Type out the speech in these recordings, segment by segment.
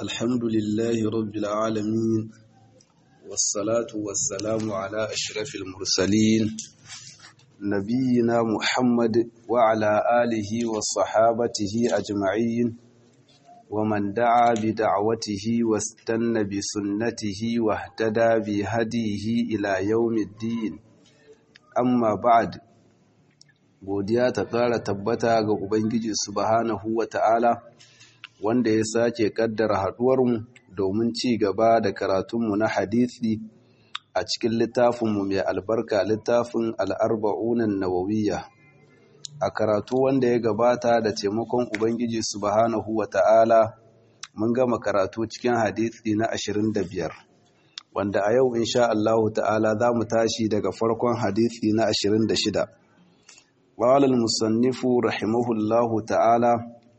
الحمد لله رب العالمين والصلاة والسلام على أشرف المرسلين نبينا محمد وعلى آله وصحابته أجمعين ومن دعا بدعوته واستنى بسنته واهتدى بهديه إلى يوم الدين أما بعد godiya ta ƙara tabbata ga Ubangiji subhanahu wa ta'ala wanda ya sake ƙaddara haɗuwarmu domin ci gaba da karatunmu na hadithi a cikin littafinmu mai albarka littafin al'arba'unan nawawiyya a karatu wanda ya gabata da taimakon Ubangiji subhanahu wa ta'ala mun gama karatu cikin hadithi na ashirin da biyar, wanda a yau insha Allahu ta'ala za mu tashi daga farkon hadithi na ashirin da shida. قال المصنف رحمه الله تعالى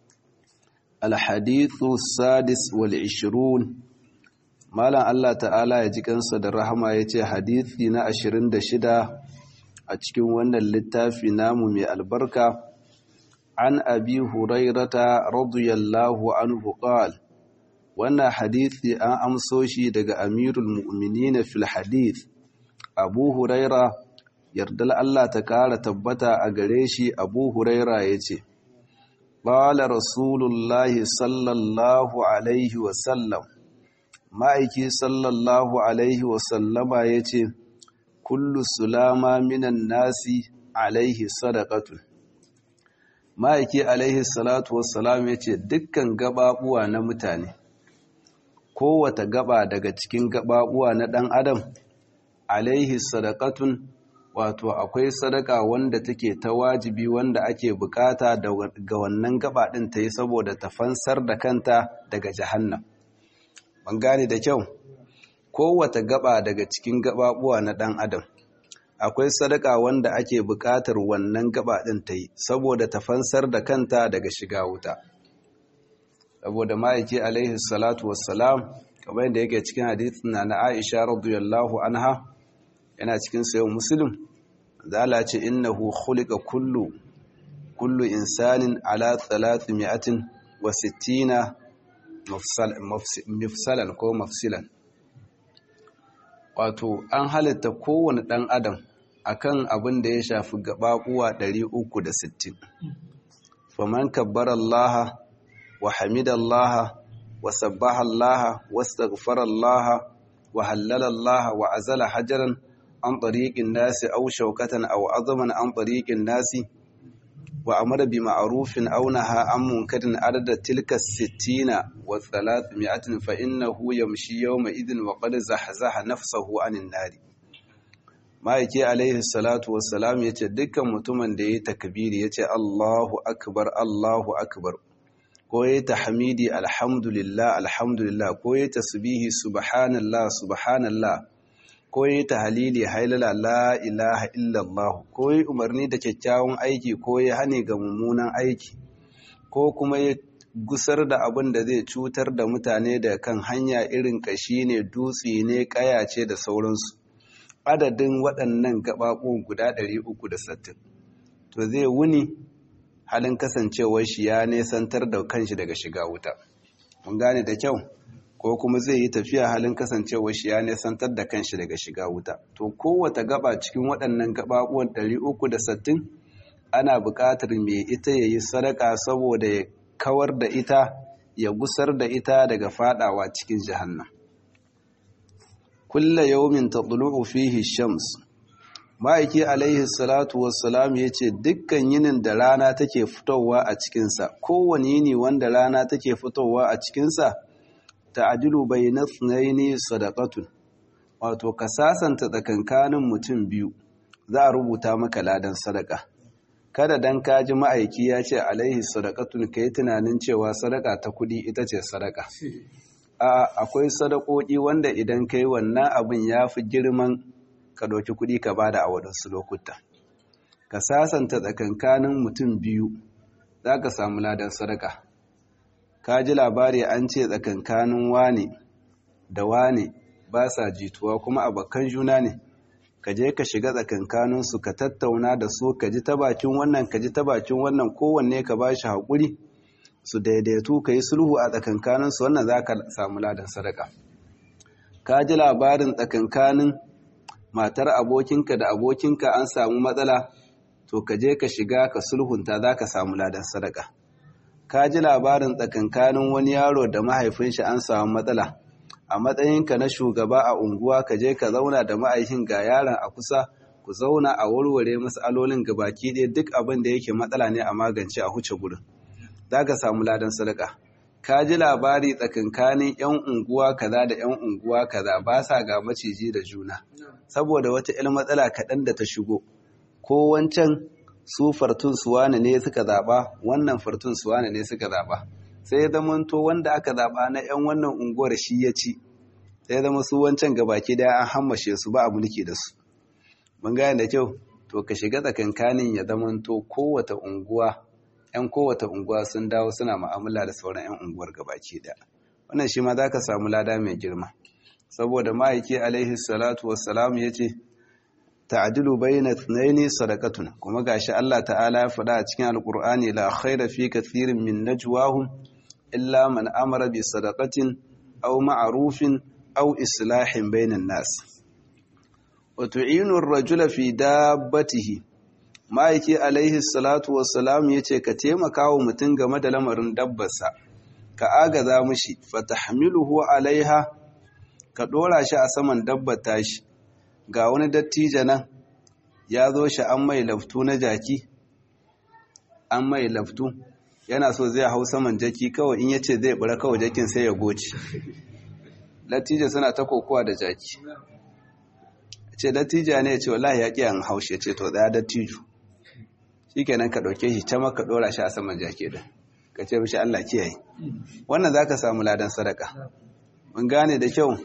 الحديث السادس والعشرون مالا الله تعالى يجي kansa da rahama yace hadisi na 26 a cikin wannan littafi namu mai albarka an abi hurairata radiyallahu anhu qal wannan hadisi an amso shi daga amirul mu'minin fil hadith abu huraira yardar Allah ta ƙara tabbata a gare shi abu huraira ya ce ƙwala rasulullahi sallallahu alaihi wasallam ma'aiki sallallahu alaihi wasallama ya ce kullu sulama minan nasi alaihi sadakatun ma'aiki alaihi salatu wasallam ya ce dukkan gababuwa na mutane kowata gaba daga cikin gababuwa na ɗan adam alaihi sadakatun wato akwai sadaka wanda take ta wajibi wanda ake bukata ga wannan gaba din ta yi saboda ta fansar da kanta daga jahannam ban gane da kyau kowace gaba daga cikin gababuwa na dan adam akwai sadaka wanda ake bukatar wannan gaba din ta yi saboda ta fansar da kanta daga shiga wuta saboda ma'aiki alaihi salatu wassalam kamar yadda yake cikin hadithin na Aisha radiyallahu anha yana cikin sayan muslim zala ce innahu khuliqa kullu kullu insanin ala 360 mafsalan ko mafsilan wato an halitta kowane dan adam akan abin da ya shafi gababuwa 360 faman kabbara Allah wa hamida Allah wa sabbaha Allah wastaghfara Allah wa hallala Allah wa azala hajaran عن طريق الناس أو شوكة أو عظما عن طريق الناس وأمر بمعروف أو نهى عن منكر عدد تلك الستين والثلاثمائة فإنه يمشي يومئذ وقد زحزح نفسه عن النار ما yake alaihi salatu wassalam yace dukkan mutumin da yayi takbiri yace Allahu akbar Allahu akbar ko yayi tahmidi alhamdulillah alhamdulillah ko yayi tasbihi subhanallah subhanallah ko yi tahalili hailala la ilaha illallah ko yi umarni da kyakkyawan aiki ko yi hane ga mummunan aiki ko kuma ya gusar da abin da zai cutar da mutane da kan hanya irin kashi ne dutse ne kaya ce da sauransu adadin waɗannan gaɓaɓo guda 360 to zai wuni halin kasancewar shi ya nesantar da kanshi daga shiga wuta mun gane da kyau ko kuma zai yi tafiya halin kasancewar shi ya nesantar da kanshi daga shiga wuta to kowace gaba cikin waɗannan gababuwan 360 ana buƙatar mai ita ya yi sadaka saboda ya kawar da ita ya gusar da ita daga fadawa cikin jahannan kulla yawmin tatlu'u fihi shams ma'aiki alaihi salatu wassalam ya ce dukkan yinin da rana take fitowa a cikinsa kowane yini wanda rana take fitowa a cikinsa ta'adilu bayna ithnaini sadaqatun wato ka sasanta tsakankanin mutum biyu za a rubuta maka ladan sadaka kada dan kaji ma'aiki ya ce alaihi sadaqatun kai tunanin cewa sadaka ta kudi ita ce sadaka a akwai sadakoki wanda idan kai wannan abin yafi girman ka ɗauki kudi ka bada a wadansu lokuta ka sasanta tsakankanin mutum biyu za ka samu ladan sadaka ka ji labari an ce tsakankanin wane da wane ba sa jituwa kuma abokan juna ne ka je ka shiga tsakankaninsu ka tattauna da su ka ji ta bakin wannan ka ji ta bakin wannan kowanne ka ba shi haƙuri su daidaitu ka yi sulhu a tsakankaninsu wannan za ka samu ladan sadaka ka ji labarin tsakankanin matar abokinka da abokinka an samu matsala to ka je ka shiga ka sulhunta za ka samu ladan sadaka ka ji labarin tsakankanin wani yaro da mahaifin shi an samu matsala a matsayinka na shugaba a unguwa ka je ka zauna da ma'aikin ga yaron a kusa ku zauna a warware matsalolin gabaki ɗaya duk abin da yake matsala ne a magance a huce gurin za ka samu ladan sadaka ka ji labari tsakankanin 'yan unguwa kaza da 'yan unguwa kaza ba sa ga maciji da juna saboda wata 'yan matsala kaɗan da ta shigo ko wancan su fartun suwane ne suka zaɓa wannan fartun suwane ne suka zaɓa sai ya zama to wanda aka zaɓa na 'yan wannan unguwar shi ya ci sai ya zama su wancan gabaki daya an hammashe su ba a mulki da su mun gane da kyau to ka shiga tsakankanin ya zama to kowata unguwa 'yan kowata unguwa sun dawo suna ma'amala da sauran 'yan unguwar gabaki daya wannan shi ma za ka samu lada mai girma saboda ma'aiki alaihi salatu wassalam ya ce ta'adilu bayna ithnaini sadaqatun kuma gashi Allah ta'ala ya faɗa a cikin alqur'ani la khayra fi kathirin min najwahum illa man amara bi sadaqatin aw ma'rufin aw islahin bainan nas wa tu'inu ar-rajula fi dabbatihi ma'aiki alaihi salatu wassalam yace ka taimaka wa mutum game da lamarin dabbarsa ka agaza mishi fatahmiluhu alaiha ka dora shi a saman dabbar tashi ga wani dattijo nan ya zo shi an mai laftu na jaki an mai laftu yana so zai hau saman jaki kawai in yace zai bura kawai jakin sai ya goce dattijo suna ta kokowa da jaki ce dattijo ne ya ce wallahi ya ƙi an haushe ce to tsaya dattijo shikenan ka ɗauke shi ta maka ɗora shi a saman jaki din ka ce mishi Allah kiyaye wannan zaka samu ladan sadaka mun gane da kyau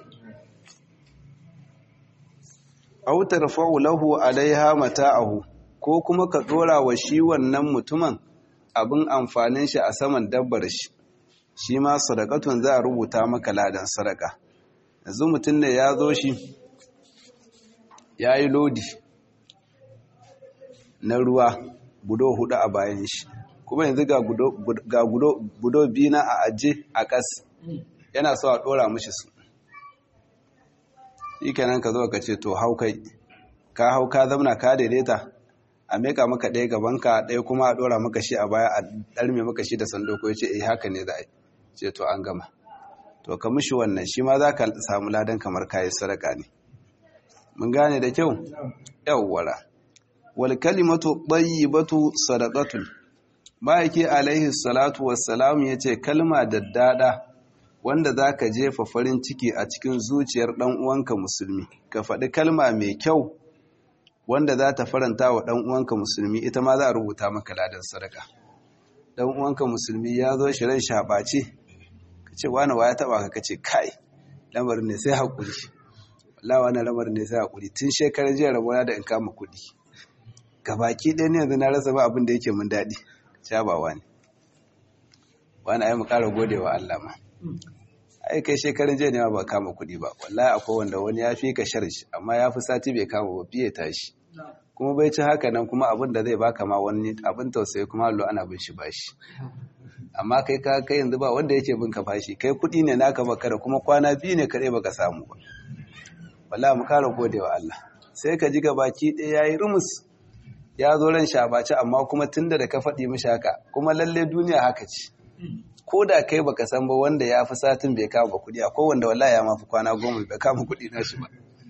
aw tarfa'u lahu alaiha mata'ahu ko kuma ka dora wa shi wannan mutumin abin amfanin shi a saman dabbar shi shi ma sadakatun za a rubuta maka ladan sadaka yanzu mutum ne ya zo shi ya yi lodi na ruwa budo hudu a bayan shi kuma yanzu ga budo biyu na a aje a kas yana so a dora mishi su shi kenan ka zo ka ce to hau kai ka hau ka zamna ka daidaita a meka maka ɗaya gabanka ɗaya kuma a ɗora maka shi a baya a ɗarme maka shi da sandoko ya ce eh haka ne za a yi ce to an gama to ka mishi wannan shi ma za ka samu ladan kamar kayi sadaka ne mun gane da kyau yawwara wal kalimatu tayyibatu sadaqatun ma'aiki alaihi salatu wassalam yace kalma daddada wanda za ka jefa farin ciki a cikin zuciyar ɗan uwanka musulmi ka faɗi kalma mai kyau wanda za ta faranta wa ɗan uwanka musulmi ita ma za a rubuta maka ladan sadaka ɗan uwanka musulmi ya zo shi ran shaɓace ka ce wani wa ya taɓa ka kace kai lamarin ne sai haƙuri Allah wani lamarin ne sai haƙuri tun shekarar jiya rabona da in kama kuɗi gabaki ɗaya ne yanzu na rasa ba abin da yake mun daɗi shabawa ne wani ai mu ƙara gode wa Allah ma ai kai shekarun jiya ne ba kama kuɗi ba wallahi akwai wanda wani ya fi ka sharshi amma ya fi sati bai kama ba fiye tashi kuma bai ci haka nan kuma abin da zai baka ma wani abin tausayi kuma allo ana bin shi bashi amma kai ka kai yanzu ba wanda yake bin ka fashi kai kuɗi ne naka baka da kuma kwana biyu ne kaɗai baka samu ba wallahi mu kara gode wa Allah sai ka ji gabaki ɗaya yayi rumus ya zo ran shabaci amma kuma tunda da ka faɗi mishi haka kuma lalle duniya haka ce ko da kai baka san ba wanda ya fi satin bai kama kuɗi a wanda wallahi ya mafi kwana goma bai kama kuɗi na shi ba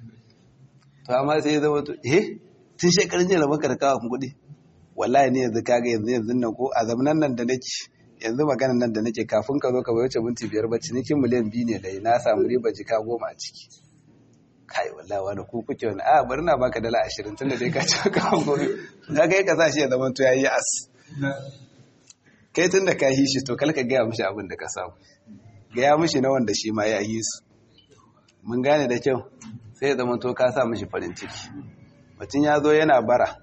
to amma sai ya zama to eh tun shekarun jiya baka da kawo kuɗi wallahi ne yanzu kaga yanzu yanzu nan ko a zamanan nan da nake yanzu maganan nan da nake kafin ka zo ka bai wuce minti biyar ba cinikin miliyan biyu ne dai na samu riba jika goma a ciki kai wallahi wani ku kuke wani a bari na baka dala ashirin tunda dai ka ci kawo gobe ka kai ka sa shi ya zama to yayi as kai tun da ka yi shi to kalka gaya mishi abin da ka samu gaya mishi na wanda shi ma ya yi su mun gane da kyau sai ya zama to ka sa mishi farin ciki mutum ya zo yana bara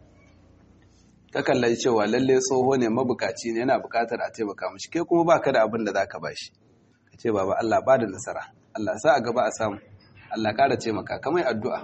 ka kallai cewa lalle tsoho ne mabukaci ne yana bukatar a taimaka mishi kai kuma baka da abin da zaka bashi ka ce baba Allah ba da nasara Allah sa a gaba a samu Allah kara taimaka kamar addu'a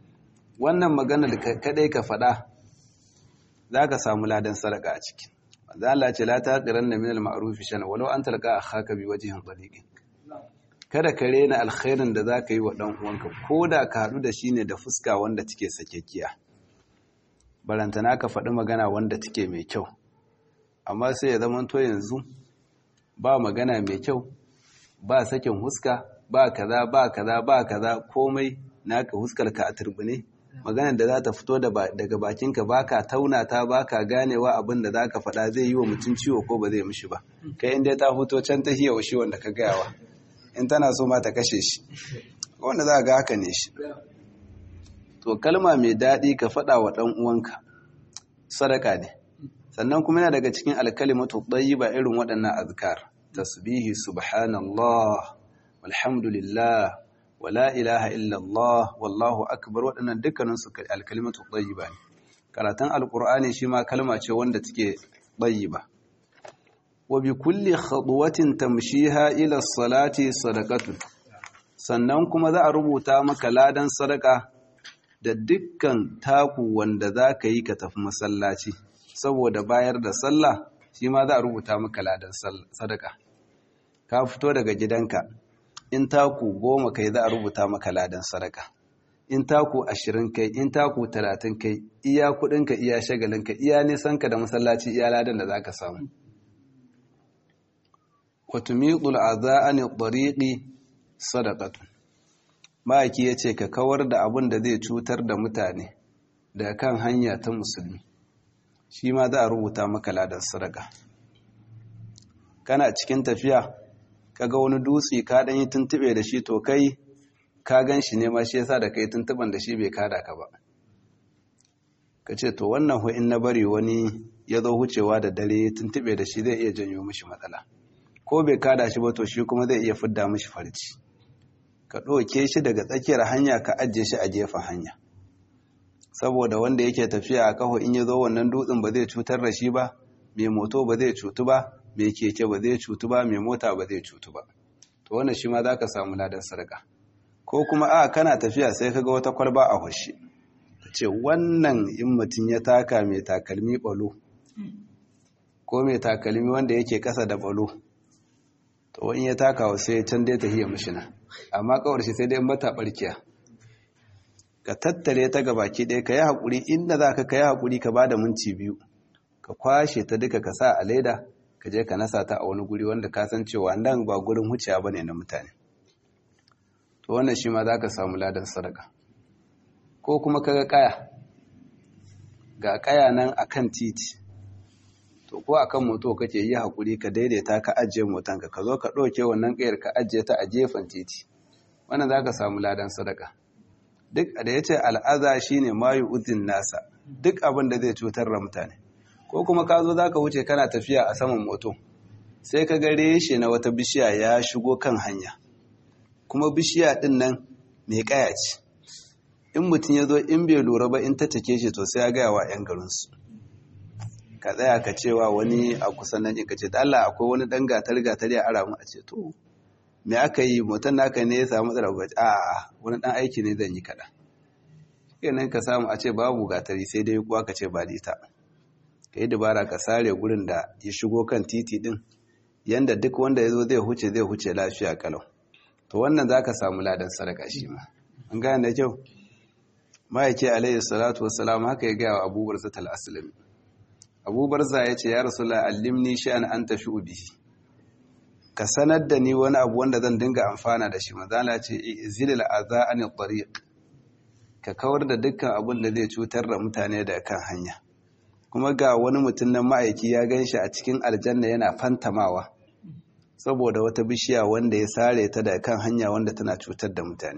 wannan maganar kadai ka faɗa za ka samu ladan sadaka a ciki manzo Allah ce la taqiranna min al-ma'ruf shana walau an talqa akhaka bi wajhin taliqin kada ka rena alkhairin da zaka yi wa dan uwanka koda ka hadu da shi ne da fuska wanda take sakekkiya barantana ka faɗi magana wanda take mai kyau amma sai ya zama to yanzu ba magana mai kyau ba sakin huska ba kaza ba kaza ba kaza komai naka huskar ka a turbine maganar da za ta fito daga bakinka ba ka tauna ta ba ka ganewa abin da za ka faɗa zai yi wa mutum ciwo ko ba zai mishi ba kai inda ta fito can ta hiyawa shi wanda ka gayawa in tana so ma ta kashe shi wanda za ga haka ne shi to kalma mai daɗi ka faɗa wa ɗan uwanka sadaka ne sannan kuma yana daga cikin alkalimatu ba irin waɗannan azkar tasbihi subhanallah walhamdulillah wala ilaha illallah wallahu akbar waɗannan dukkanin su alkalimatu tayyiba ne karatun alqur'ani shi ma kalma ce wanda take tayyiba wa bi kulli khadwatin tamshiha ila salati sadaqatun sannan kuma za a rubuta maka ladan sadaka da dukkan taku wanda za ka yi ka tafi masallaci saboda bayar da sallah shi ma za a rubuta maka ladan sadaka ka fito daga gidanka in taku goma kai za a rubuta maka ladan sadaka in taku ashirin kai in taku talatin kai iya kudinka iya shagalinka iya nisanka da masallaci iya ladan da za ka samu watumiqul aza'ani tariqi sadaqatun ma'aiki yace ka kawar da abin da zai cutar da mutane daga kan hanya ta musulmi shi ma za a rubuta maka ladan sadaka kana cikin tafiya kaga wani dutse ka dan yi tuntube da shi to kai ka gan shi ne ma shi yasa da kai tuntuban da shi bai kada ka ba ka ce to wannan ho in na bari wani ya zo hucewa da dare tuntube da shi zai iya janyo mishi matsala ko bai kada shi ba to shi kuma zai iya fidda mishi farci ka ɗauke shi daga tsakiyar hanya ka ajiye shi a gefen hanya saboda wanda yake tafiya a kaho in ya zo wannan dutsen ba zai cutar da shi ba mai moto ba zai cutu ba mai keke ba zai cutu ba mai mota ba zai cutu ba to wannan shi ma za ka samu ladan sarka ko kuma a kana tafiya sai ka ga wata kwalba a hushe ta ce wannan in mutum ya taka mai takalmi balo ko mai takalmi wanda yake kasa da balo to wani ya taka wa sai can dai ta hiya mashina amma kawar shi sai dai mata barkiya ka tattare ta gabaki ɗaya ka yi haƙuri inda za ka ka yi haƙuri ka ba da minti biyu ka kwashe ta duka ka sa a leda ka je ka nasa ta a wani guri wanda ka san cewa nan ba gurin huciya ba ne na mutane to wannan shi ma za ka samu ladan sadaka ko kuma ka ga kaya ga kaya nan a kan titi to ko akan moto kake yi haƙuri ka daidaita ka ajiye motanka ka zo ka ɗauke wannan ƙayar ka ajiye ta a gefen titi wannan za ka samu ladan sadaka duk da ya ce al'aza shi ne mayu uzin nasa duk abin da zai cutar da mutane ko kuma ka zo za ka wuce kana tafiya a saman moto sai ka ga reshe na wata bishiya ya shigo kan hanya kuma bishiya ɗin nan mai ƙaya ce in mutum ya zo in bai lura ba in ta take shi to sai ya gaya wa 'yan garinsu ka tsaya ka cewa wani a kusan nan ka ce da Allah akwai wani ɗan gatar gatar ya ara mu a ce to me aka yi mutum naka ne ya samu matsala ba a wani dan aiki ne zan yi kaɗan kenan ka samu a ce babu gatari sai dai kuwa ka ce ba ita ka yi dabara ka sare gurin da ya shigo kan titi din yanda duk wanda ya zo zai huce zai huce lafiya kalau to wannan za ka samu ladan sadaka shi ma an gane da kyau ma'aike alayhi salatu wassalam haka ya gaya wa abubuwar zatal aslami abubuwar za ya ce ya rasu la'allimni shi an an tafi ubihi ka sanar da ni wani abu wanda zan dinga amfana da shi mazala ce zilil aza anil tariq ka kawar da dukkan abin da zai cutar da mutane da kan hanya kuma ga wani mutum nan ma'aiki ya gan shi a cikin aljanna yana fantamawa saboda wata bishiya wanda ya sare ta da kan hanya wanda tana cutar da mutane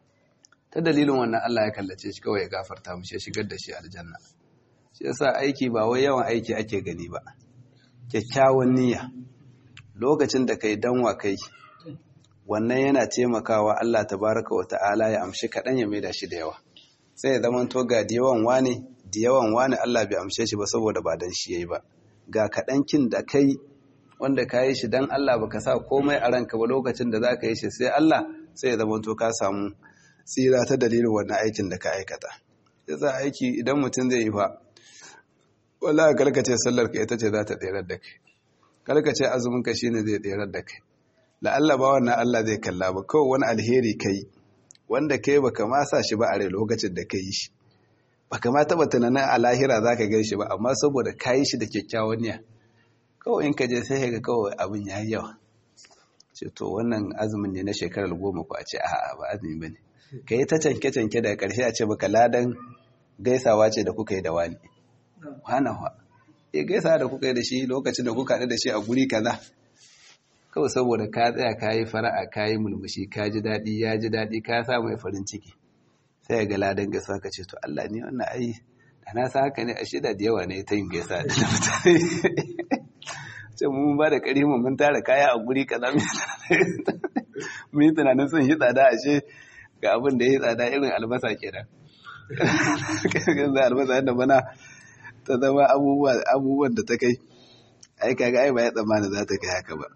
ta dalilin wannan Allah ya kallace shi kawai ya gafarta mu shi shigar da shi aljanna shi yasa aiki ba wai yawan aiki ake gani ba kyakkyawan niyya lokacin da kai danwa kai wannan yana taimakawa Allah tabaraka wa ta'ala ya amshi kaɗan ya maida shi da yawa sai ya zama to ga da yawan wane da yawan wane Allah bai amshe shi ba saboda ba dan shi yayi ba ga kaɗankin da kai wanda ka yi shi dan Allah baka sa komai a ranka ba lokacin da zaka yi shi sai Allah sai ya zama to ka samu tsira ta dalilin wannan aikin da ka aikata yasa aiki idan mutum zai yi fa wallahi kalkace sallar ka ita ce za ta tsere da kai kalkace azumin ka shine zai tsere da kai la'alla ba wannan Allah zai kalla ba kawai wani alheri kai wanda kai baka ma sa shi ba a rai lokacin da kai shi baka ma taba tunanin a lahira zaka gan shi ba amma saboda kayi shi da kyakkyawan niyya kawai in ka je sai ga kawai abin yayi yawa ce to wannan azumin ne na shekarar goma ko a ce a'a ba azumi bane kai ta canke canke daga karshe a ce baka ladan gaisawa ce da kuka yi da wani hanawa e gaisa da kuka yi da shi lokacin da kuka haɗu da shi a guri kaza kawai saboda ka tsaya ka yi fara'a ka yi mulmushi ka ji daɗi ya ji daɗi ka sa mai farin ciki sai ga ladan gaisa ka ce to Allah ne wannan ai da na sa haka ne a shida da yawa ne ta yin gaisa da mutane ce mun ba da ƙari mun tara kaya a guri kaza mun yi tunanin sun yi tsada ashe ga abin da ya yi tsada irin albasa kenan kan albasa yadda bana ta zama abubuwan da ta kai ai kaga ai ba ya tsammani za ta kai haka ba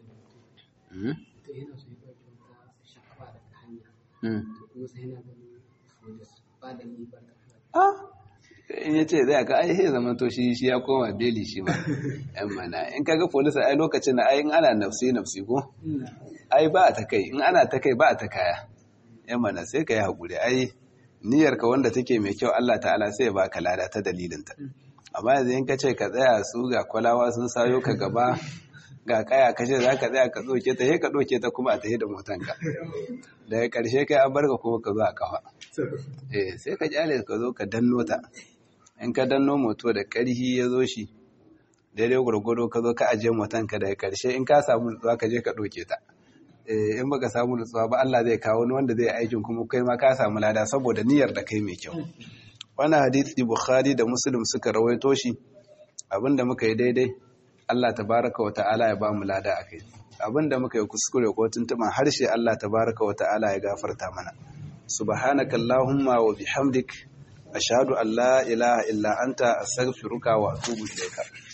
in ya ce zai ka ai sai zama to shi shi ya koma beli shi ma yan mana in kaga polisa ai lokacin da ai in ana nafsi nafsi ko ai ba ta kai in ana ta kai ba ta kaya yan mana sai ka yi haƙuri ai niyyarka wanda take mai kyau Allah ta'ala sai ya baka lada ta dalilinta amma yanzu in ka ce ka tsaya su ga kwalawa sun sayo ka gaba ga kaya ka ce za ka tsaya ka tsoke ta sai ka ɗauke ta kuma a tafi da motanka daga ƙarshe kai an barka kuma ka zo a kafa eh sai ka kyale ka zo ka danno ta in ka danno moto da ƙarhi ya zo shi daidai gwargwado ka zo ka ajiye motanka daga ƙarshe in ka samu nutsuwa ka je ka ɗauke ta in baka samu nutsuwa ba Allah zai kawo wani wanda zai aikin kuma kai ma ka samu lada saboda niyyar da kai mai kyau wannan hadisi bukhari da muslim suka rawaito shi abinda muka yi daidai Allah tabaraka wa ta'ala ya ba mu lada akai abinda muka yi kuskure ko tuntuban harshe Allah tabaraka wa ta'ala ya gafarta mana subhanaka allahumma wa bihamdik ashhadu an la ilaha illa anta astaghfiruka wa atubu ilayka